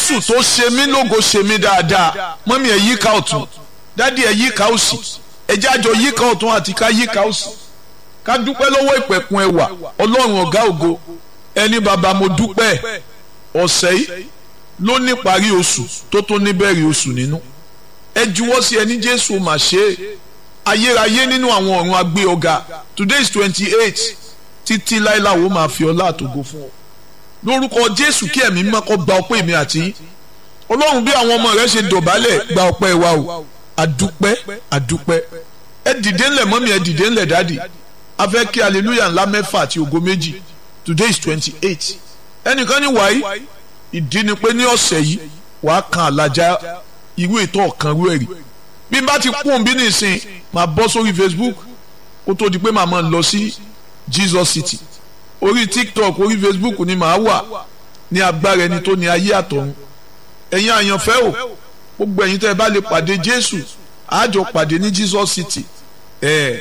jésù tó ṣe mí lógo ṣe mí dáadáa mọ́mí ẹ̀ yíká ọ̀tún dádì ẹ̀ yíká òsì ẹ̀jẹ̀ àjọ yíká ọ̀tún àti ká yíká òsì ká dúpẹ́ lọ́wọ́ ìpẹ̀kun ẹwà ọlọ́run ọ̀gá ògo ẹni bàbá mo dúpẹ́ ọ̀sẹ̀ yìí ló ní parí oṣù tó tó níbẹ̀rẹ̀ oṣù nínú ẹ juwọ́ sí ẹni jésù mà ṣe é ayérayé nínú àwọn ọ̀run agbé ọ̀gá today is twenty eight títí láìláwo máa fi ọlá àtògo fún ọ lórúkọ jésù kí ẹ̀mí mímọ́ kó gba ọpẹ́ mi àti ọlọ́run bí àwọn ọmọ rẹ ṣe dọ̀bálẹ̀ gba ọpẹ́ wa o àdúpẹ́ àdúpẹ́ ẹ dìde ńlẹ̀ mọ́mí ẹ dìde ńlẹ̀ dáàdì a fẹ́ kí hallelujah ńlá mẹ́fà àti ògo méjì today is twenty eight ẹnìkan ní wàyí ìdí ni pé ní ọ̀sẹ̀ yìí wàá kan àlàjá irú ètò ọ̀kan rú ẹ̀rí bí n bá ti kún bí nìsín máa bọ́ sórí facebook kó tó di pé màá máa lọ sí jesus city orí tiktok orí facebook ni màá wà ní agbára ẹni tó ní ayé àtọ̀run ẹ̀yin àyànfẹ́ o gbogbo ẹ̀yin tẹ́ ẹ bá lè pàdé jésù àjọ pàdé ní jesus city ẹ̀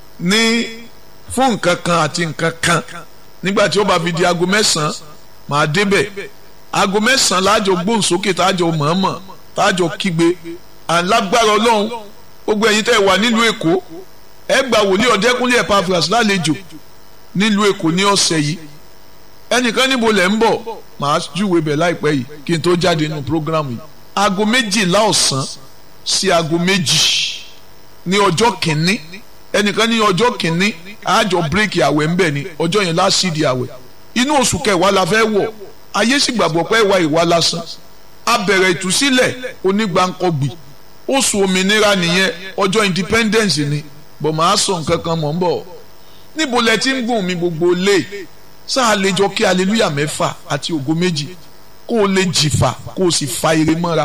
ní fún nǹkan kan àti nǹkan kan nígbà tí ó bá fi di aago mẹ́sàn-án màá débẹ̀ aago mẹ́sàn-án láàjọ gbóhùnsókè táàjọ mọ̀ọ́mọ̀ táàjọ kígbe alágbára ọlọ́run gbogbo ẹ̀yin tẹ́ ẹ wà nílùú èkó ẹ gba wòlíì ọ̀dẹ́kúnlé Epaphras lálejò nílùú èkó ní ọ̀sẹ̀ yìí ẹnìkan níbo lẹ̀ ń bọ̀ màá júwe bẹ̀ láìpẹ́ yìí kí n tó jáde nínú prógrámù yìí aago méjìlá ọ̀sán sí aago méjì ní ọjọ́ kìíní ẹnìkan ní ọjọ́ kìíní àjọ bírèkì àwẹ̀ ń bẹ̀ ni ọjọ́ yẹn lásìdì àwẹ̀ inú oṣù kẹwàá la fẹ́ wọ̀ ayé sì gbàgbọ́ pé ìwà ìwà lásán a bẹ̀rẹ̀ ìtúsílẹ̀ onígbàǹkọ̀gbì oṣù òmìnira nìyẹn ọjọ́ independence ni bọ̀ máa sọ nǹkan kan mọ̀ ń bọ̀ níbo lẹ ti ń gùn mí gbogbo lé sáà lè jọ kí aleluya mẹ́fà àti ògo méjì kó o lè jìfà kó o sì fa ire mọ́ra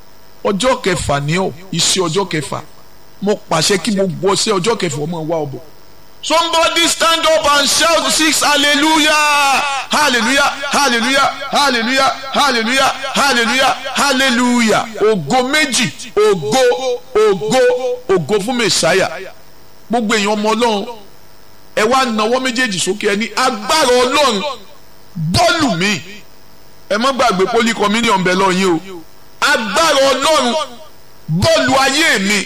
ọjọ́ kẹfà ní ọ iṣẹ́ ọjọ́ kẹfà mo pàṣẹ kí gbogbo ọṣẹ ọjọ́ kẹfà ọmọ wa ọbọ. somebody stand up and shout six hallelujah hallelujah hallelujah hallelujah hallelujah hallelujah hallelujah ògo méjì ògo ògo ògo fún mẹsàáyà gbogbo èèyàn ọmọ ọlọ́run ẹ wá nawọ́ méjèèjì sókè ẹ ní agbára ọlọ́run bọ́ọ̀lù mi ẹ má gbàgbé poli communion bẹ̀ lọ́yìn o agbára ọlọ́run bọ́ọ̀lù ayé mi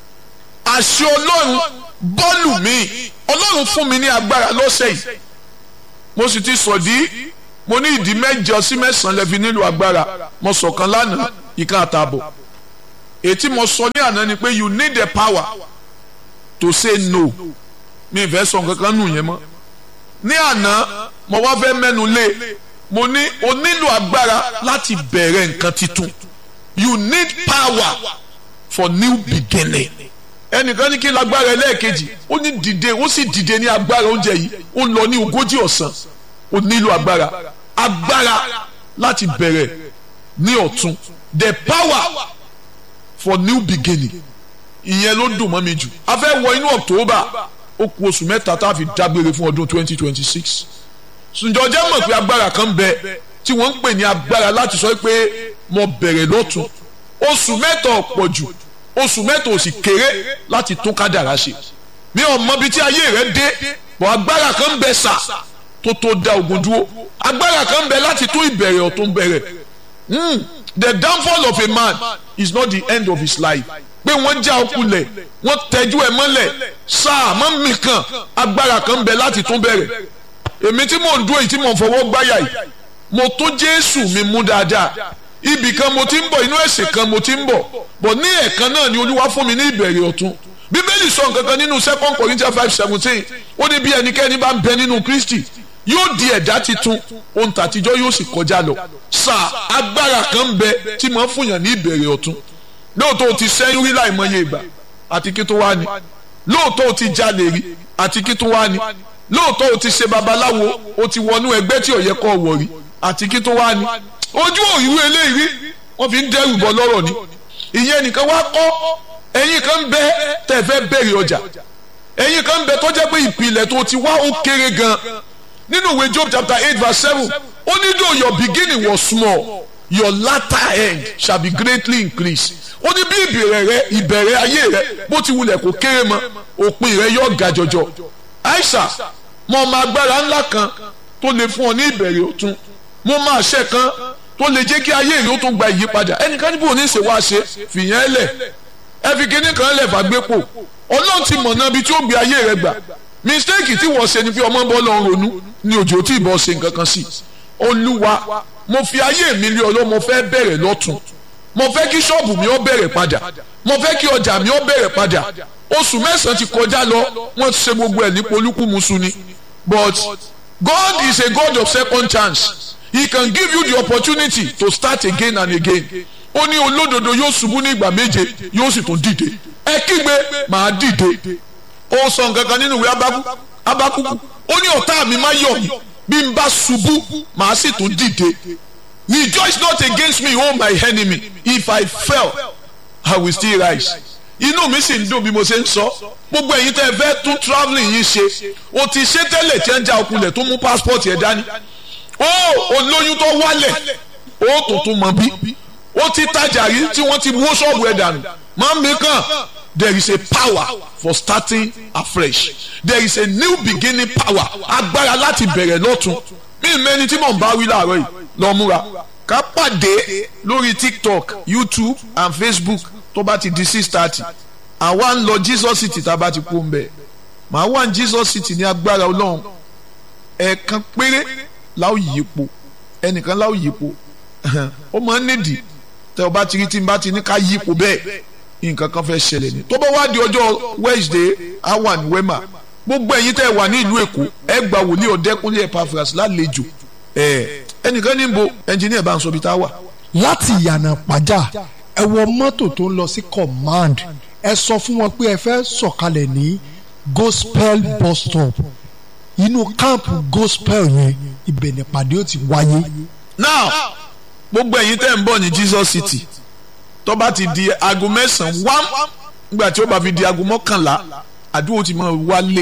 àṣẹ ọlọ́run bọ́ọ̀lù mi ọlọ́run fún mi ní agbára lọ́sẹ̀ yìí mo sì ti sọ̀dí mo ní ìdí mẹ́jọ sí mẹ́sàn-án lẹ́fi nílò agbára mo sọ̀kan lánàá ìkan àtààbọ̀ ètí mo sọ ní àná ni pé you need the power to say no mi fẹ́ sọ nǹkan kan nù yẹn mọ́ ní àná mo wá fẹ́ mẹ́nu lé mo ní o nílò agbára láti bẹ̀rẹ̀ nǹkan titun you need power for new beginning ẹnìkan ní kí lágbára ẹlẹ́ẹ̀kejì ó ní dìde ó sì dìde ní agbára oúnjẹ yìí ó ń lọ ní ogójì ọ̀sán ó nílò agbára agbára láti bẹ̀rẹ̀ ní ọ̀tun the power for new beginning ìyẹn ló dùn mọ́ mi jù a fẹ́ wọ inú October ó kù oṣù mẹ́ta tá a fi dágbére fún ọdún twenty twenty six ǹjọ́ jẹ́ mọ̀ pé agbára kan bẹ tí wọ́n ń pè ní agbára láti sọ pé mo bẹ̀rẹ̀ lọ́tun oṣù mẹ́ta ọ̀pọ̀ jù oṣù mẹ́ta ò sì kéré láti tún kádàrá ṣe mi ò mọ ibi tí ayé rẹ dé bọ̀ agbára kan bẹ sà tó tó da ogun dúró agbára kan bẹ láti tún ìbẹ̀rẹ̀ ọ̀tún bẹ̀rẹ̀ the downfall of a man is not the end of his life pé wọ́n já ọkùnlẹ̀ wọ́n tẹ́jú ẹ̀ mọ́lẹ̀ sáà mọ́ mi kan agbára kan bẹ láti tún bẹ̀rẹ̀ èmi tí mò ń dúró yìí tí mò ń fọwọ́ gbáyà yìí mo tún Jésù mi mú dáadáa ibì kan mo ti ń bọ̀ inú ẹ̀sìn kan mo ti ń bọ̀ bọ̀ ní ẹ̀ẹ̀kan náà ni Olúwa fún mi ní ìbẹ̀rẹ̀ ọ̀tun Bíbélì sọ nǹkan kan nínú second Corinthians five seventeen ó ní bí ẹnikẹ́ni bá ń bẹ nínú Kristi yóò di ẹ̀dá titun ohun tàtijọ́ yóò sì kọjá lọ sáà agbára kan ń bẹ tí mo ń fúnyàn ní ìbẹ̀rẹ̀ ọ̀tun lóòótọ́ o ti sẹ́yìn rí láìmọye ìgbà àti kí tó wá ní lóòótọ́ o ti jalè rí àti kí tó wá ní lóòótọ́ o ti ṣe babaláwo o ti wọnú ẹgbẹ́ tí ò yẹ kó wọ̀ rí àti kí tó wá ní ojú òyìnbó eléyìí rí wọ́n fi ń dẹ́rù bọ́ lọ́rọ̀ ni ìyẹn nìkan wá kọ́ ẹ̀yin kan bẹ tẹ́ fẹ́ bẹ̀rẹ̀ ọjà ẹ̀yin kan bẹ tó jẹ́ pé ìpìlẹ̀ tó ti wá ó kéré gan nínú ìwé Job chapter eight verse seven ó ní though your beginning was small your latter end shall be greatly increased ó ní bí ìbẹ̀rẹ̀ rẹ ìbẹ̀rẹ̀ ayé rẹ bó ti wulẹ̀ kó kéré mọ́ òpin rẹ yóò ga jọjọ aisha mo máa agbára ńlá kan tó lè fún ọ ní ìbẹ̀rẹ̀ ọ̀tun mo máa ṣe kan tó lè jẹ́ kí ayé rẹ̀ ó tún gba ìyípadà ẹnìkan níbo ní ṣe wá ṣe fìyẹn lẹ̀ ẹ fi kíní kan lẹ̀ fàgbépo ọlọ́run ti mọ̀ náà bí tí ó gbé ayé rẹ̀ gbà mistake tí wọ́n ṣe ni pé ọmọ bọ́ lọ́run ronú ni òjò tí ìbọn ṣe nǹkan kan sí olúwa mo fi ayé mi lé ọlọ́ mo fẹ́ bẹ̀rẹ̀ lọ́tún mo fẹ́ kí ṣọ́ọ̀bù mi ó bẹ̀rẹ̀ padà mo fẹ́ kí ọjà mi ó bẹ̀rẹ̀ padà oṣù mẹ́sàn-án ti kọjá lọ wọ́n ti ṣe gbogbo ẹ̀ ní polúkúmuṣu ni but God is a God of second chance he can give you the opportunity to start again and again ó ní olódodo yóò ṣubú ní ìgbà méje yóò sì tún dìde ẹ kígbe màá dìde ó sọ nǹkan kan nínú ìwé abákúkú ó ní ọ̀tá mi má yọ̀ mí bí n bá ṣubú màá sì tún dìde rejoice not against me o my enemy if I fell I will still rise inú mi sì ń dùn bí mo ṣe ń sọ gbogbo ẹ̀yin tẹ́ ẹ fẹ́ tún travelling yìí ṣe o ti ṣe tẹ́lẹ̀ tí ẹ ń já ọkùnrin tó mú passport yẹn dání ó olóyún tó wálẹ̀ ó tuntun mọ̀ bí ó ti tajà rí tí wọ́n ti wó ṣọ́ọ̀bù ẹ̀ dànù máa ń mi kàn there is a power for starting afresh there is a new beginning power agbára láti bẹ̀rẹ̀ lọ́tun mí mẹ́ni tí mò ń bá wí láàárọ̀ yìí lọ múra ká pàdé lórí tiktok youtube and facebook tó bá ti di six thirty àwa ń lọ jesus city tá a bá ti kú ń bẹ̀ màá wà ní jesus city ní agbára ọlọ́run ẹ̀ẹ̀kan péré láò yípo ẹnìkan láò yípo ó máa ń nídìí tẹ ọ bá ti rí tí n bá ti ní ká yípo bẹ́ẹ̀ nǹkan kan fẹ́ ṣẹlẹ̀ ni tó bá wá di ọjọ́ wednesday awa ní wema gbogbo ẹ̀yin tẹ́ wà ní ìlú èkó ẹ gba wòlíì ọ̀dẹ́kúnlé epaphras lálejò ẹ ẹnìkan ní bo ẹnjìníà bá ń sọ bí tá a wà. láti ìyànà pàjá ẹ wọ mọ́tò tó ń lọ sí command ẹ sọ fún wọn pé ẹ fẹ́ sọ̀kalẹ̀ ní gospel bus stop inú káàmpù gospel yẹn ibẹ̀ nípàdé ó ti wáyé. now gbogbo ẹ̀yin tẹ́ ń bọ̀ ní jesus city tó bá ti di aago mẹ́sàn-án wám nígbà tí ó bá fi di aago mọ́kànlá àdúgbò ti máa wálé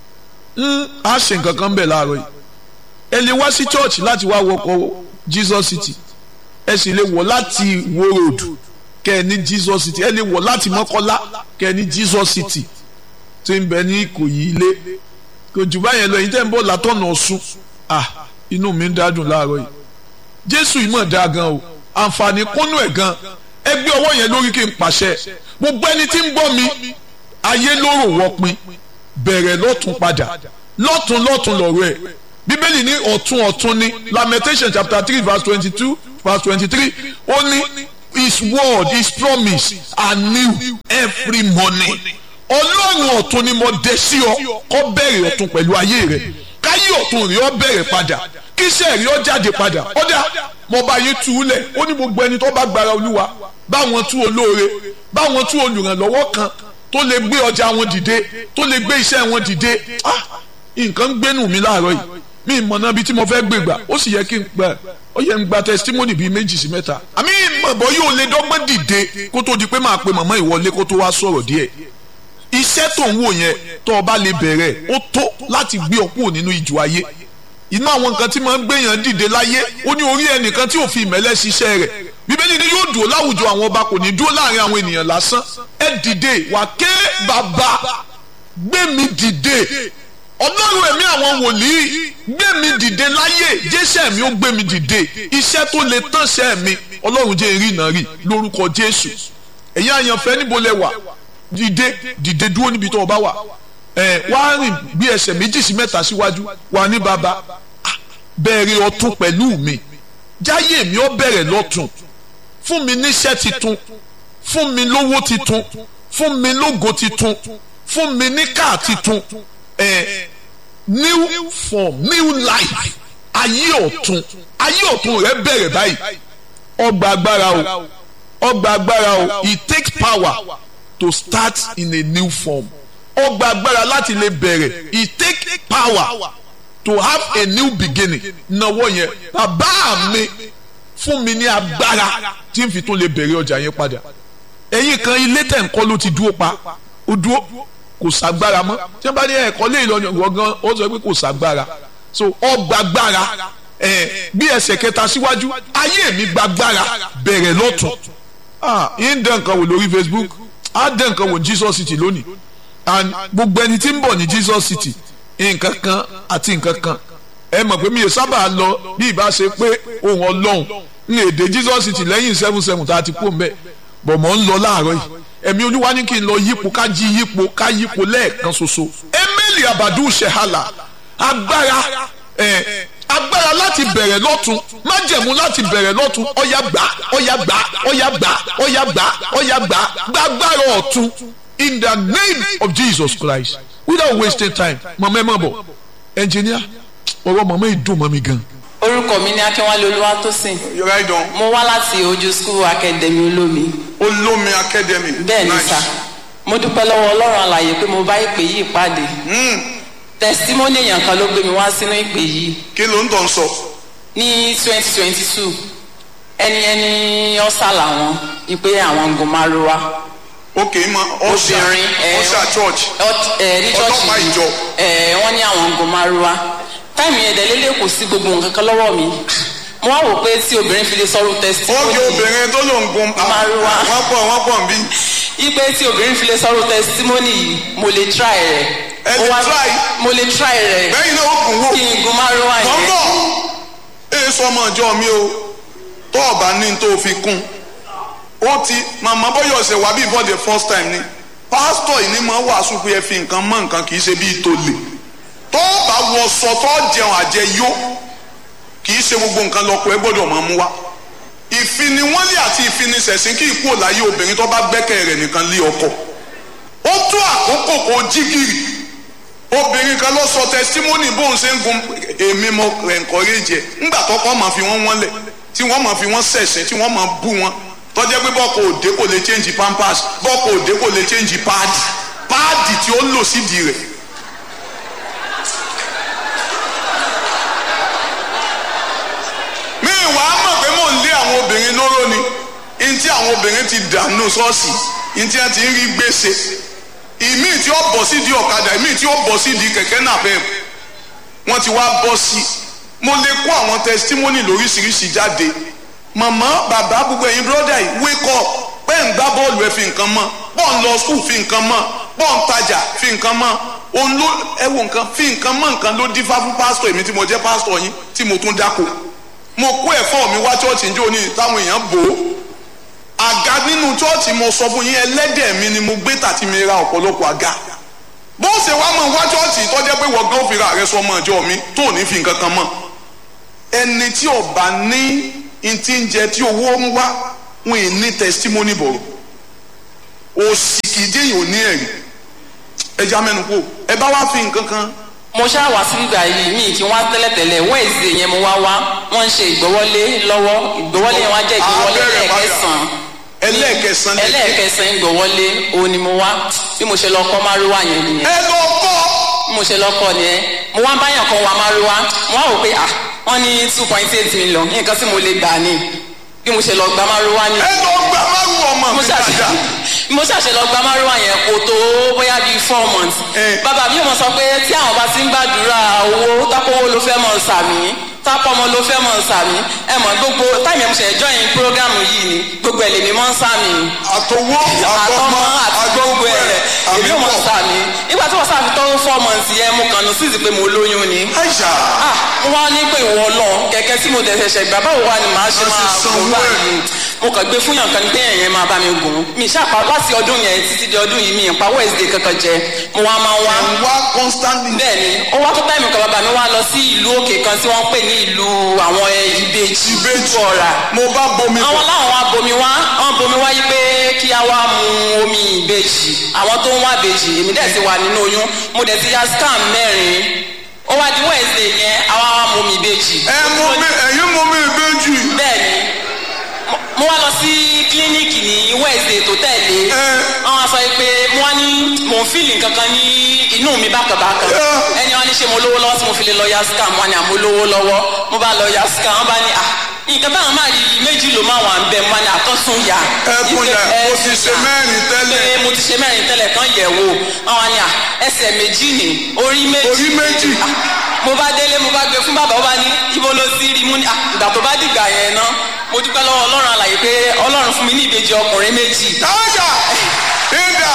á ṣe nǹkan kan bẹ̀ láàárọ̀ yìí ẹ lè wá sí church láti wá wọkọ̀ jesus city ẹ sì lè wọ̀ láti wo road kẹ́ ẹ ní jesus city ẹ lè wọ̀ láti mọ́kọ́lá kẹ́ ẹ ní jesus city tí ń bẹ ní ìkòyí ilé kò jù báyẹn lọ èyí tẹ́ ń bọ̀ látọ̀nà ọ̀ṣun ah inú mi ń dádùn láàárọ̀ yìí jésù yìí mọ̀ dáa gan o àǹfààní kúnnú ẹ̀ gan ẹ gbé ọwọ́ yẹn lórí kí n pàṣẹ gbogbo ẹni tí ń gbọ́ mi ayé lóró wọ́pin bẹ̀rẹ̀ lọ́tún padà lọ́tún lọ́tún lọ́rọ̀ ẹ̀ bíbélì ní ọ̀tún ọ̀tún ní lamentation chapter three verse twenty-two verse twenty-three ó ní his word his promise are new every morning ọlọ́run ọ̀tún ni mo dé sí ọ kó bẹ̀rẹ̀ ọ̀tún pẹ̀lú ayé rẹ̀ káyé ọ̀tún rí ọ bẹ̀rẹ̀ padà kíṣẹ́ rí ọ jáde padà ọ̀dà mo bá yín tú lẹ̀ ó ní gbogbo ẹni tó bá gbára olúwa báwọn tú olóore báwọn tú olùrànlọ́wọ́ kan tó lè gbé ọjà wọn dìde tó lè gbé iṣẹ́ wọn dìde ah nǹkan ń gbénu mi láàárọ̀ yìí mi ìmọ̀nà bíi tí mo fẹ́ gbé gbà ó sì yẹ kí n gbà ó yẹ n gba testimony bíi méjì sí mẹ́ta àmì ìmọ̀bọ̀ yóò lè dọ́gbọ́n dìde kó tó di pé máa pe màmá ìwọlé kó tó wá sọ̀rọ̀ díẹ̀ iṣẹ́ tó ń wò yẹn tó o bá lè bẹ̀rẹ̀ ó tó láti gbé ọ kúrò nínú ìjọ ayé inú àwọn nǹkan tí máa ń gbéyàn dìde láyé ó ní orí ẹnìkan tí ò fi ìmẹ́lẹ́ ṣiṣẹ́ rẹ̀ bíbélì ni yóò dúró láwùjọ àwọn ọba kò ní dúró láàrin àwọn ènìyàn lásán ẹ dìde wà ké bàbá gbé mi dìde ọlọ́run ẹ̀mí àwọn wòlíì gbé mi dìde láyé jésù mi ó gbé mi dìde iṣẹ́ tó lè tánṣẹ́ mi ọlọ́run jẹ́ ìrì náà rí lórúkọ jésù ẹ̀yin àyànfẹ́ níbo lẹ wà dìde dìde dúró níbi tó o bá wà ẹ wá rìn bí ẹsẹ̀ méjì sí mẹ́ta síwájú wà ní bàbá bẹ̀rẹ̀ ọ̀tún pẹ̀lú mi jáyé mi ó bẹ̀rẹ̀ lọ́tún fún mi níṣẹ́ titun fún mi lówó titun fún mi lógo titun fún mi ní káà titun ẹ new form new life ayé ọ̀tún ayé ọ̀tún rẹ bẹ̀rẹ̀ báyìí ọgbà agbára o ọgbà agbára o it takes power to start in a new form ọgbà agbára láti lè bẹ̀rẹ̀ it takes power to have a new beginning náwó yẹn bàbá mi fún mi ní agbára tí n fi tún lè bẹ̀rẹ̀ ọjà yẹn padà ẹ̀yin kan ilé tẹ̀ ń kọ́ ló ti dúró pa ó dúró kò sàgbára mọ́ tí wọ́n bá ní ẹ̀kọ́ lé ìlọrin gbọ̀ngàn ó sọ pé kò sàgbára so ọgbàgbára ẹ̀ bí ẹsẹ̀ kẹta síwájú ayé mi gbàgbára bẹ̀rẹ̀ lọ́tún ah yín dẹ̀ nǹkan wò lórí Facebook á dẹ̀ nǹkan wò Jesus City lónìí and gbogbo ẹni tí ń bọ̀ ní Jesus City nǹkan kan àti nǹkan kan ẹ mọ̀ pé mi ò sábà lọ bí ìbá ṣe pé ohun ọlọ́run ní èdè jesus ti lẹ́yìn seven seven tá a ti kó mbẹ́ bọ̀ mọ̀ ń lọ láàárọ̀ yìí ẹ̀mí olúwa ní kí n lọ yípo ká jí yípo ká yípo lẹ́ẹ̀kan ṣoṣo emeli abadu shehala agbára ẹ̀ agbára láti bẹ̀rẹ̀ lọ́tún májẹ̀mú láti bẹ̀rẹ̀ lọ́tún ọ̀yà gbà ọ̀yà gbà ọ̀yà gbà ọ̀yà gbà ọ̀yà gbà gbàgbára ọ̀tún in the name of Jesus Christ without wasting time mọ̀mọ́ ẹ má bọ̀ ẹnjìníà ọ̀rọ̀ mọ̀mọ́ yìí dùn mọ́ mi gan. orúkọ mi ní akínwálé olúwatósìn You're right on. mo wá láti ojú school academy olómi Olómi Academy. bẹ́ẹ̀ ni Nice. sà mo dúpẹ́ lọ́wọ́ ọlọ́run àlàyé pé mo bá ìpè yìí pàdé testimony èèyàn kan ló gbé mi wá sínú ìpè yìí Kí ló ń tàn sọ? ní twenty twenty two ẹni ẹni ọ̀sà làwọn ìpè àwọn gòmáruwa Ok ma ọ̀ṣà obìnrin ẹ, ọ̀ṣà church. ọt- ẹ, ní Ọlọ́pàá church ìjọ. ẹ wọ́n ní àwọn gòmáruwa táìmù yẹn dẹ̀lélẹ̀ kò sí gbogbo nǹkan kan lọ́wọ́ mi mo wá wò pé tí obìnrin fi lè sọ̀rọ̀ testimony Ókè obìnrin tó ló ń gun. Márúwá. Wọ́n pọ̀ wọ́n pọ̀ nbí. ipe tí obìnrin fi lè sọ̀rọ̀ testimony yìí mo lè try rẹ̀ Ẹ Ó lè wá- try? mo lè try rẹ̀ Bẹ́yìn náà ó kùn wò. kí n gun márùwá yẹn Tọ́gbọ̀. Ee sọ ọmọ ìjọ mi o. Tó ọba ní tó fi kún. Ó ti màmá bọ́yọ̀ ṣe wá bí for the first time ni. Pásítọ̀ yìí ni mo wàásù pé ẹ fi nǹkan mọ́ nǹkan kì í ṣe bíi tolè. Tó bá wọ sọ tó jẹun àjẹyó kì í ṣe gbogbo nǹkan lọ́kọ̀ ẹ gbọ́dọ̀ máa mú wá. ìfiniwọ́nlé àti ìfinisẹ̀sìn kì í kúrò láyé obìnrin tó bá gbẹ́kẹ̀ rẹ̀ nìkan lé ọkọ. ó tó àkókò kó jí gìrì obìnrin kan lọ sọ tẹsítímọ́nì bóun ṣe ń gun èmi mo encourage ẹ̀ ńgbà tọkọ máa fi wọ́n wọ́n lẹ̀ tí wọ́n máa fi wọ́n ṣẹ̀ṣẹ̀ tí wọ́n máa bú wọn tọ́jẹ́ pé bọ́ọ̀kọ̀ òde kò lè change pampers bọ́ọ̀kọ̀ òde kò lè change páàdì páàdì tí ó lò sídìí rẹ̀ mi wà á mọ̀ pé mò ń lé àwọn obìnrin lóró ni ntí àwọn obìnrin ti dànù ṣọ́ọ̀ṣì ntí wọn ti ń rí gbèsè ìmí tí ó bọ̀ sí di ọ̀kadà ìmí tí ó bọ̀ sí di kẹ̀kẹ́ náà bẹ́ẹ̀ wọ́n ti wá bọ́ sí i mo lè kó àwọn testimony lóríṣiríṣi jáde màmá bàbá gbogbo ẹ̀yin brọ́dà yìí wake up pé ń gbá bọ́ọ̀lù ẹ̀ fi nǹkan mọ́ pọ̀ ń lọ skul fi nǹkan mọ́ pọ̀ ń tajà fi nǹkan mọ́ òun ló ẹ wo nǹkan fi nǹkan mọ́ nǹkan ló dífá fún pásítọ̀ èmi tí mo jẹ́ pásítọ̀ yín tí mo tún dáko mo kó ẹ̀fọ́ mi wá chọ́ọ̀chì njó ní táwọn èèyàn bò ó àga nínú chọ́ọ̀chì mo sọ fún yín ẹlẹ́dẹ̀ mi ni mo gbé tàti mi ra ọ̀pọ̀lọpọ̀ àga bó ṣe wá mọ̀ wá chọ́ọ̀chì tó jẹ́ pé wọ́n gán fìrà rẹ sọ ọmọ ìjọ mi tó ní fi nǹkan kan mọ̀ ẹni tí ò bá ní ntí ń jẹ tí owó ń wá wọn ì ní testimony bọ̀rọ̀ òsì kìdí èèyàn ò ní ẹ̀rí ẹja mẹ́nu kú ẹ bá wá fi nǹkan kan mo ṣáà wá sí ìgbà yìí mi kí wọ́n tẹ́lẹ̀tẹ́lẹ̀ wẹ́ẹ̀sì yẹn mo wá wá wọ́n ń ṣe ìgbọ́wọ́lé lọ́wọ́ ìgbọ́wọ́lé yẹn wá jẹ́ ìgbọ́wọ́lé Abẹ́rẹ́ padà. ẹlẹ́ẹ̀kẹsàn-án ẹlẹ́ẹ̀kẹsàn lè ẹlẹ́ẹ̀kẹsàn ìgbọ́wọ́lé òun ni mo wá bí mo ṣe lọ kọ́ márùwá yẹn nìyẹn ẹ lọ kọ́ bí mo ṣe lọ kọ́ nìyẹn mo wá báyàn kan wá márùwá mo wá wò pé ah wọ́n ní two point eight million nǹkan tí mo lè gbà ní bí mo ṣe lọ gba márùwá ni ẹ lọ gbà márùn ọmọ mo mi ṣàṣe dáadáa mo ṣàṣe lọ gba márùwá yẹn kò tó bóyá bíi four months Eh. bàbá mi ò mọ sọ pé tí àwọn bá ti ń gbàdúrà owó tápọ̀wó ló fẹ́ mọ̀ sàmì tápọ̀mọ ló fẹ́ mọ̀ sàmì ẹ mọ̀ gbogbo táìmù ẹ̀ mo ṣe join program yìí ni gbogbo ẹ̀ lèmi mọ̀ ń sàmì àtọwọ́ àtọmọ àti gbogbo ẹ̀ èmi ò mọ̀ àmì sàmì nígbà tí wọ́n sàfi tó four months yẹn mo kàn ní sísì pé mo lóyún ni àìsà ah mo wá ní pé ìwọ lọ kẹ̀kẹ́ tí mo tẹsẹ̀ ṣẹ̀ gbà báwo wá ni màá ṣe Má ṣe máa sanwó gùn ẹ̀. báyìí mo kàn gbé fún yàn kan ní pé ẹ̀yẹn máa bá mi gùn mi ṣàpá láti ọdún yẹn títí di ọdún yìí mi ìpa wednesday kankan jẹ mo wá máa wá ẹ̀ ń wá constantly bẹ́ẹ̀ ni ó wá tó táìmù kan bàbá mi wá lọ sí ìlú òkè kan tí wọ́n ń pè ní ìlú àwọn ẹ, ìbejì ìbejì ọ̀rà mo bá bomi àwọn bọ̀ láwọn wá bomi wá wọn bomi wá yí pé kí a wá mu omi ìbejì àwọn tó ń wá ìbejì èmi dẹ̀ ti wà nínú oyún mo dẹ̀ ti ya scan mẹ́rin ó wá di wednesday yẹn àwa wá mu omi ìbejì. ẹ mú mi ẹ̀yin mú mi ìbejì bẹ́ẹ̀ni mo- mo wá lọ sí kílíníìkì ní wednesday tó tẹ̀lé Ẹ. wọ́n wá sọ pé mo wá ní mò ń fìlì kankan ní inú mi bákanbákan Ẹ. ẹni wọ́n ní ṣe mo lówó lọ́wọ́ tí mo fi lè lọ ya scan mo wá ní àmọ́ lówó lọ́wọ́ mo bá lọ ya scan wọ́n bá ní à nǹkan táwọn máa rí méjì ló máa wà ń bẹ mo wá ní àtọ́sùn yá ẹ kún yà mo ti ṣe mẹ́rin tẹ́lẹ̀ pé mo ti ṣe mẹ́rin tẹ́lẹ̀ kan yẹ̀ wò wọ́n wá ní à ẹsẹ̀ méjì ní orí méjì orí méjì mo bá délé mo bá gbé fún bàbá ó bá ní ibo ló sí rí mú ní ah, ìgbà tó bá dìgbà yẹn ná mo dúpẹ́ lọ́wọ́ ọlọ́run àlàyé pé ọlọ́run fún mi ní ìbejì ọkùnrin méjì táyà ìdá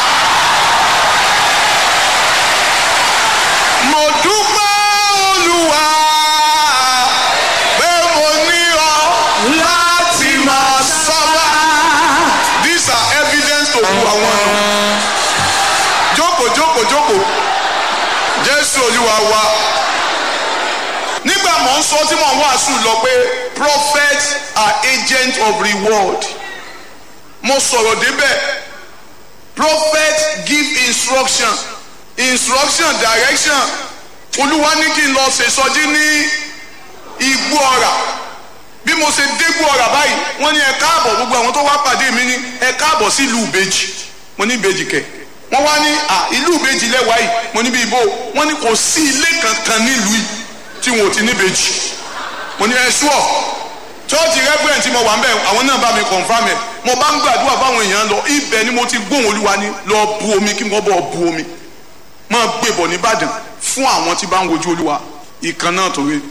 mo dúpẹ́ olúwa pé mo ní ọ láti máa sábà. these are evidence to hu àwọn nù. jókòó jókòó jókòó jésù olúwa wa nígbà mọ̀ ń sọ tí mò ń wàásù lọ pé prophets are agents of reward mo sọ̀rọ̀ débẹ̀ prophets give instruction instruction direction olúwa ní kí n lọ ṣèṣọjí ní igbó ọ̀rà bí mo ṣe dégbò ọ̀rà báyìí wọ́n ní ẹ káàbọ̀ gbogbo àwọn tó wá pàdé mi ní ẹ káàbọ̀ sí ìlú ìbejì mo ní ìbejì kẹ wọ́n wá ní à ìlú ìbejì lẹ́wàá yìí mo ní bí ibo wọ́n ní kò sí ilé kankan nílùú yìí tí wọn ò ti níbejì mo ní ẹ ṣúọ̀ chọ́ọ̀tì rẹ́gbẹ̀rẹ̀ tí mo wà ń bẹ̀ àwọn náà bá mi confam ẹ̀ mo bá ń gbàdúrà fáwọn èèyàn lọ ibẹ̀ ni mo ti gbóhùn olúwa ní lọ bu omi kí wọ́n bọ̀ bu omi máa gbébọ̀ nìbàdàn fún àwọn tí bá ń wojú olúwa ìkan náà tó rí.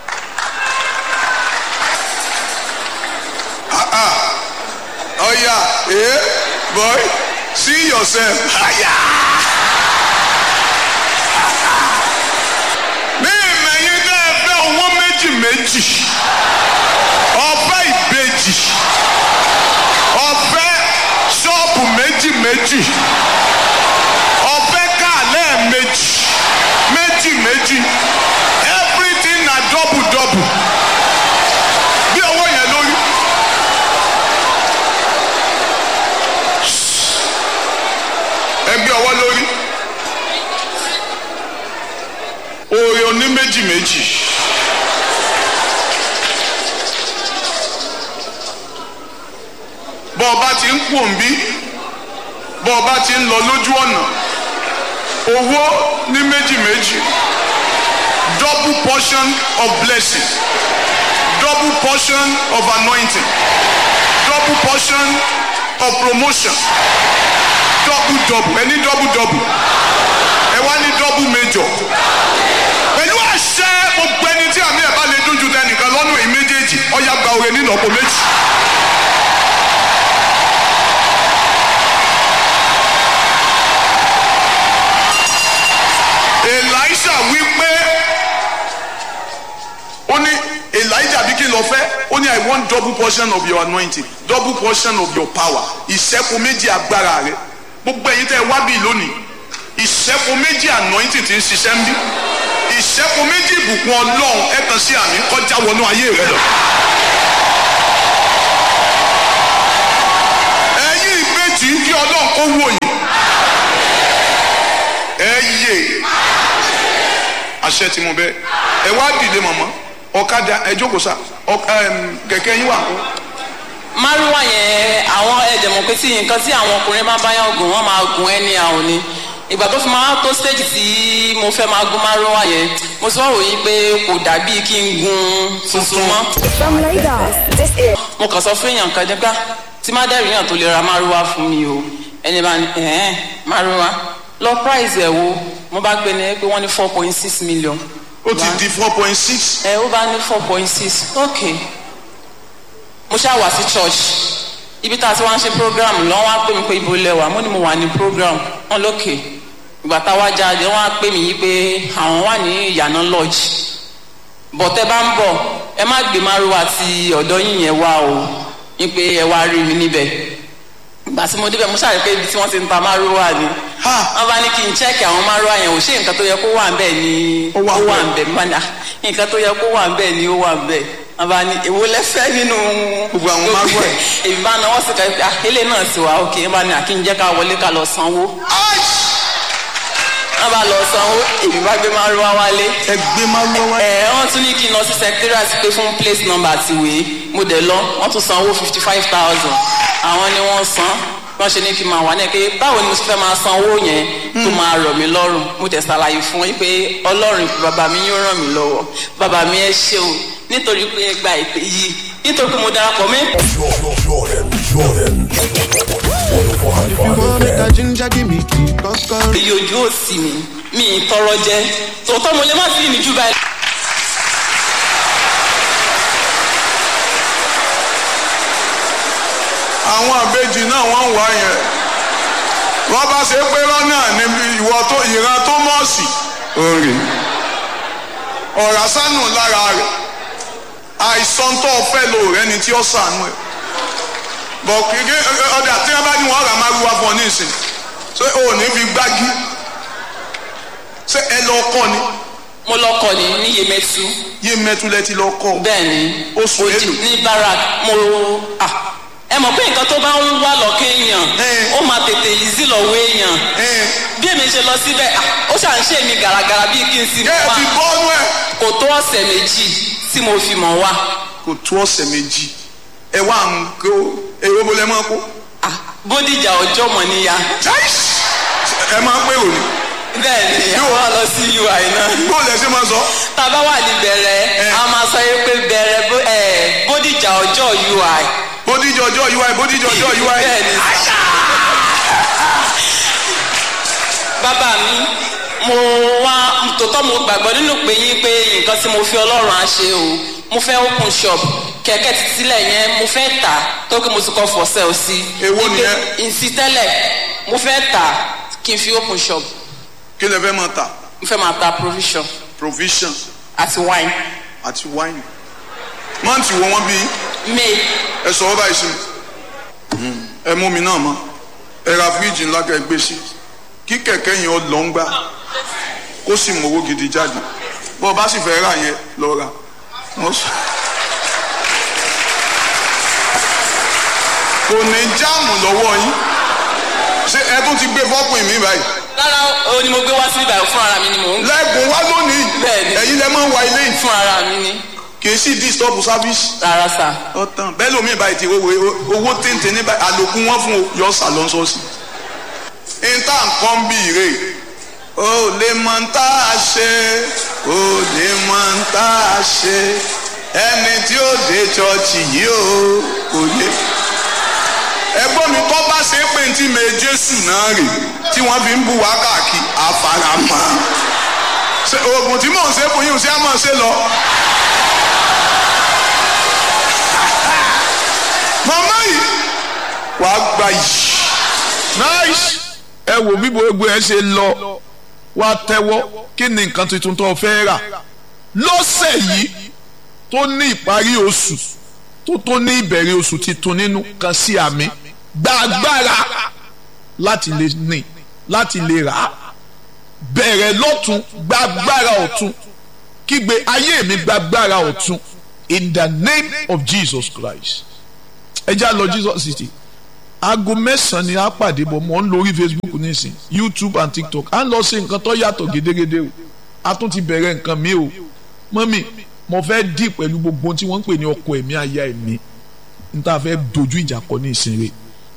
Oh yeah, eh, boy, see yourself. Mi ìmẹ̀yìn dẹ́ ẹ fẹ́ owó méjì méjì, ọ̀fẹ́ ìbejì, ọ̀fẹ́ ṣọ́ọ̀bù méjì méjì, ọ̀fẹ́ káàlẹ́ méjì, méjì méjì, everything na double double. Bí owó yẹn lórí. ẹgbẹ́ ọwọ́ lórí oore oní méjì méjì bọ́ ọba ti ń pò ń bí bọ́ ọba ti ń lọ lójú ọ̀nà owó ní méjì méjì double portion of blessing double portion of anointing double portion of promotion double double ẹ ní double double ẹ wá ní double major pẹ̀lú àṣẹ gbogbo ẹni tí àmì ẹ̀ bá lè dún ju tẹnìkan lọ́nà èyí méjèèjì ọ̀yà gba òye nínú ọ̀pọ̀ méjì. Elisha wí pé ó ní Elijah bí kí n lọ fẹ́ ó ní I want double portion of your anointing double portion of your power ìṣẹ́kù méjì agbára rẹ gbogbo ẹ̀yin tẹ́ ẹ wá bíi lónìí ìṣẹ́kù méjì anointing ti ń ṣiṣẹ́ ń bí ìṣẹ́kù méjì ìbùkún ọlọ́run ẹ kàn sí àmì kọjá wọnú ayé rẹ lọ. ẹ̀yin ìbejì kí ọlọ́run kó wò yín ẹ yé àṣẹ tí mo bẹ ẹ wá dìde mọ̀mọ́ ọ̀kadà ẹ jókòó sá kẹ̀kẹ́ yín wà kó márùwá yẹn àwọn ẹ̀jẹ̀ mọ̀ pé tí nǹkan tí àwọn ọkùnrin máa bá yàn gùn wọ́n máa gùn ẹni àwọn ni ìgbà tó fi máa tó stage tí mo fẹ́ máa gún márùwá yẹn mo sọ òyìn pé kò dàbí kí n gun tuntun mọ́ From Lagos, this is mo kàn sọ fún èèyàn kan nípa tí má dẹ́rù yàn tó lè ra márùwá fún mi o ẹni bá ní ẹ̀ẹ́n márùwá lọ price ẹ̀ wo mo bá gbé ní pé wọ́n ní four point six million ó ti di four point six ẹ ó bá ní four point six ok mo ṣáà wá sí church ibi tá a ti wá ń ṣe program lọ́wọ́ á pè mí pé ibo lẹ́wà mo ní mo wà ní program wọn lókè ìgbà tá a wá jáde wọn á pè mí yí pé àwọn wà ní ìyànà lodge bọ̀tẹ́ bá ń bọ̀ ẹ má gbé márùwá ti ọ̀dọ́ yín yẹn wá o ní pé ẹ wá rí mi níbẹ̀ ìgbà tí mo débẹ̀ mo ṣàrí pé ibi tí wọ́n ti ń ta márùwá ni wọ́n bá ní kí n chẹ́ẹ̀kì àwọn márùwá yẹn ò ṣe nǹkan tó yẹ kó wà ń bẹ̀ ni Ó wà ó wà ńbẹ̀. ń bẹ̀ mọ́ ni nǹkan tó yẹ kó wà ń bẹ̀ ni ó wà ń bẹ̀ wọ́n bá ní èwo lẹ́fẹ́ nínú Gbogbo àwọn márùwá yìí. èmi bá náwó sí ká ilé náà sì wá òkè wọ́n bá ní àkínjẹ́ ká wọlé ká lọ sanwó wọ́n bá lọ sanwó èmi bá gbé márùwá wálé ẹ gbé márùwá wá. ẹ wọ́n tún ní kí n lọ sí secretariat pé fún place number àti ìwé mo dẹ̀ lọ wọ́n tún sanwó fifty five thousand àwọn ni wọ́n san wọ́n ṣe ní kí n máa wà ní ẹ̀kẹ́ báwo ni mo ṣe fẹ́ máa san owó yẹn tó máa rọ̀ mí lọ́rùn mo tẹ̀ ṣàlàyé fún yín pé ọlọ́run bàbá mi yóò ràn mí lọ́wọ́ bàbá mi ẹ ṣé o nítorí pé ẹ gba ìpè yìí nítorí pé mo darapọ̀ mẹ́ If you want make a ginger, give me key, kọ́kọ́rọ́. èyí ojú òsì mi mi ì tọrọ jẹ tòótọ́ mo lè má sí ní jù báyìí. àwọn àbejì náà wọ́n ń wá yẹn wọ́n bá ṣe pé lọ́nà níbi ìwọ tó ìran tó mọ̀ọ́sì òrì ọ̀rá sánù lára rẹ̀ àìsàn tó o fẹ́ lò rẹ ni tí ó sànú ẹ̀ bọ̀ kéke ọ̀dà tí wọ́n bá ní wọ́n rà máa wíwá fún ọ ní ìsìn ṣé o ò ní fi gbági ṣé ẹ lọ kọ́ ni mo lọ kọ ní ní yemẹtu yé mẹ́túlẹ̀ ti lọ kọ́ bẹ́ẹ̀ ni Oṣù Odi- mélòó? ní barak mo ah ẹ mọ̀ pé nǹkan tó bá ń wá lọ́kẹ́ èèyàn Eh. ó máa tètè yìí sí lọ́wọ́ èèyàn ẹ̀ bí èmi ṣe lọ síbẹ̀ ah, ó ṣà ń ṣe mi gàràgàrà bíi kí n sì ẹ̀ wá ti bọ́ọ̀nù ẹ̀ kò tó ọ̀sẹ̀ méjì tí mo fi mọ̀ wá kò tó ọ̀sẹ̀ méjì ẹ wá ń kó èrò bó lẹ máa kó Ah, bódìjà ọjọ́ mọ̀ níyà ẹ máa pé òní bẹ́ẹ̀ ni àwọn lọ sí ui náà bó lẹ ṣe máa sọ tá a bá wà ní bẹ̀rẹ̀ Eh. a máa sọ yẹn pé bẹ̀rẹ̀ bó- eh, bódìjà ọjọ́ ui bódìjọ ọjọ́ ui bódìjọ ọjọ́ ui bẹ́ẹ̀ ni bàbá mi mo wá tòótọ́ mo gbàgbọ́ nínú pé yín pé nǹkan tí mo fi ọlọ́run á ṣe o mo fẹ́ open shop kẹ̀kẹ́ ti sílẹ̀ yẹn mo fẹ́ tà tó kí mo ti kọ́ for sale sí. Èwo nìyẹn? ìsí tẹ́lẹ̀ mo fẹ́ tà kí n fi open shop kí lẹ fẹ́ máa tà mo fẹ́ máa ta provision provision àti wine àti wine mọ́ǹtì wo wọ́n bí may ẹ sọ ọ́ báyìí sí mi ẹ mú mi náà mọ́ ẹ ra fíríjì ńlá kẹ́ ẹ gbé sí kí kẹ̀kẹ́ yẹn ọ lọ ń gbá kó sì mú owó gidi jáde bó o bá sì fẹ́ rà yẹn lọ rà wọ́n sọ. kò ní jáàmù lọ́wọ́ yín ṣé ẹ tún ti gbé fọ́pìn mi báyìí rárá o ni mo gbé wá sí ibà fún ara mi ni mò ń gbé lẹ́gùn wá lónìí Bẹ́ẹ̀ni. ẹ̀yin lẹ́ máa ń wa ilé yìí fún ara mi ni kì í sì disturb service rárá sà ọtàn bẹ́ẹ̀ lómi báyìí ti owó owó téńté ní báyìí àlòkù wọn fún yọ sàlọ́nsọ́sì. níta nǹkan bí ire o lè mọ ń tá a ṣe o lè mọ ń tá a ṣe ẹni tí ó dé chọọchì yìí o kò lè. ẹgbọ́n mi kọ́ bá ṣe é pé tí mi jésù náà rè tí wọ́n fi ń bu wá káàkiri àfaramọ́ Ṣé oògùn tí mò ń ṣe fún yín ṣé á mọ̀ ṣe lọ. màmá yìí wàá gba yìí. nice ẹ wò bí gbogbo ẹ ṣe lọ wá tẹ́wọ́ kí ni nǹkan tuntun tó fẹ́ rà lọ́sẹ̀ yìí tó ní ìparí oṣù tó tó ní ìbẹ̀rẹ̀ oṣù titun nínú kan sí àmì gba agbára láti lè ní láti lè rà á bẹ̀rẹ̀ lọ́tún gba agbára ọ̀tún kígbe ayé mi gba agbára ọ̀tún in the name of Jesus Christ ẹ já lọ Jesus city aago mẹ́sàn-án ni a pàdé bọ̀ mọ́ ń lórí Facebook nísìn YouTube and TikTok à ń lọ sí nǹkan tó yàtọ̀ gédégédé o a tún ti bẹ̀rẹ̀ nǹkan mi o mọ́mì mo fẹ́ dì pẹ̀lú gbogbo ohun tí wọ́n ń pè ní ọkọ ẹ̀mí aya ẹ̀mí n ta fẹ́ dojú ìjà kọ ní ìsinre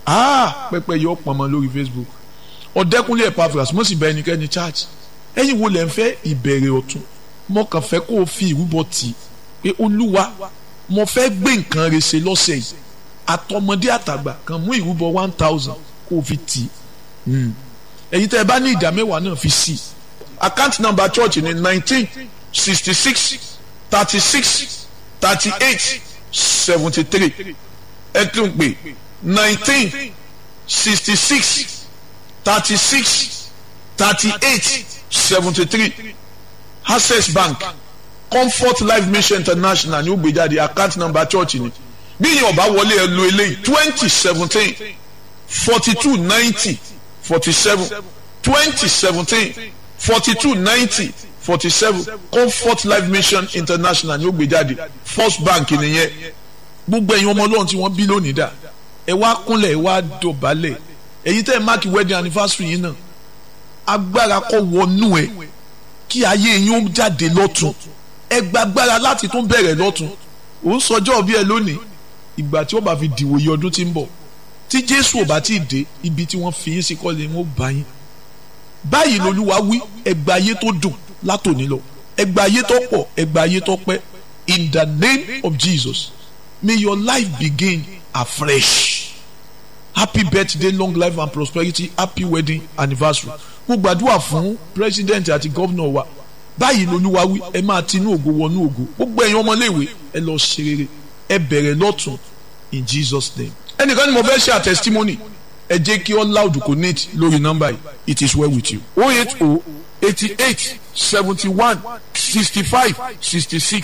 ah pẹpẹ yọ pọnmọ lórí Facebook ọ̀dẹ́kunlé Epaphras mo sì bẹ ẹnikẹ́ni church ẹ̀yin wo lẹ́ ń fẹ́ ìbẹ̀rẹ̀ ọ̀tun mo kàn fẹ́ kó o fi ìrúbọ tì í pé olúwa mo fẹ́ gbé nǹkan rẹ̀ ṣe lọ́sẹ̀ yìí àtọmọdé àtàgbà kan mú ìrúbọ one thousand kó o fi tì í ẹ̀yin tẹ́ ẹ bá ní ìdá mẹ́wàá náà fi sí i account number church ní nineteen sixty six thirty six thirty eight seventy three ẹ tún pè nineteen sixty six thirty six thirty eight seventy three access bank comfort life mission international ní ó gbé jáde account number church ni bí yẹn ọba wọlé ẹ lo eléyìí twenty seventeen forty two ninety forty seven twenty seventeen forty two ninety forty seven comfort life mission international ní ó gbé jáde first bank nìyẹn gbogbo ẹ̀yin ọmọ ọlọ́run tí wọ́n bí lónìí dà ẹ wá kúnlẹ̀ ẹ wá dọ̀bálẹ̀ èyí tẹ́ ẹ máàkì wedding anniversary yìí náà agbára kọ́ wọnú ẹ kí ayé yín ó jáde lọ́tún ẹ gbàgbára láti tún bẹ̀rẹ̀ lọ́tún ò ń sọjọ́ bí ẹ lónìí ìgbà tí ó bá fi dìwòye ọdún tí ń bọ̀ tí jésù ò bá tí ì dé ibi tí wọ́n fi yín sí kọ́lé wọn ó bá yín báyìí lolúwa wí ẹgbà ayé tó dùn látòní lọ ẹgbà ayé tó pọ̀ ẹgbà ayé tó pẹ́ in the name of jesus may your life begin afresh happy birthday long life and prosperity happy wedding anniversary mo gbàdúrà fún president àti gómìnà wa báyìí lolúwa wí ẹ máa tinú ògo wọnú ògo gbogbo ẹ̀yin ọmọléèwé ẹ lọ ṣe rere ẹ bẹ̀rẹ̀ lọ́tún in jesus name. ẹnìkan ni mo fẹ́ ṣe àtẹsítímọ́nì ẹ jẹ́ kí all loud connect lórí nọ́mbà yìí it is well with you. o eight o eighty eight seventy one sixty five sixty six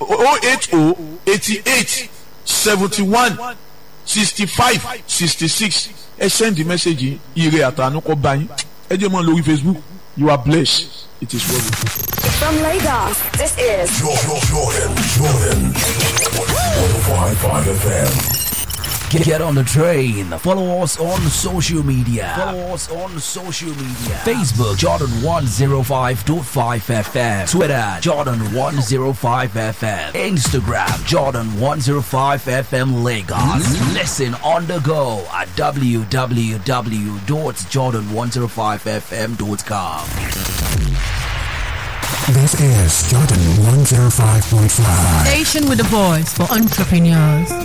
o eight o eighty eight seventy one sixty five sixty six ẹ send the message yìí ire àtànú kọ bá yín ẹ jẹ́ mọ́ lórí facebook you are blessed it is well with you. From Lagos, this is Jordan, Jordan, Jordan. 105.5 FM. Get, get on the train. Follow us on social media. Follow us on social media. Facebook Jordan 105.5 FM. Twitter Jordan 105 FM. Instagram Jordan 105 FM Lagos. Listen on the go at www.jordan105fm.com. This is Jordan 105.5. Station with a voice for entrepreneurs.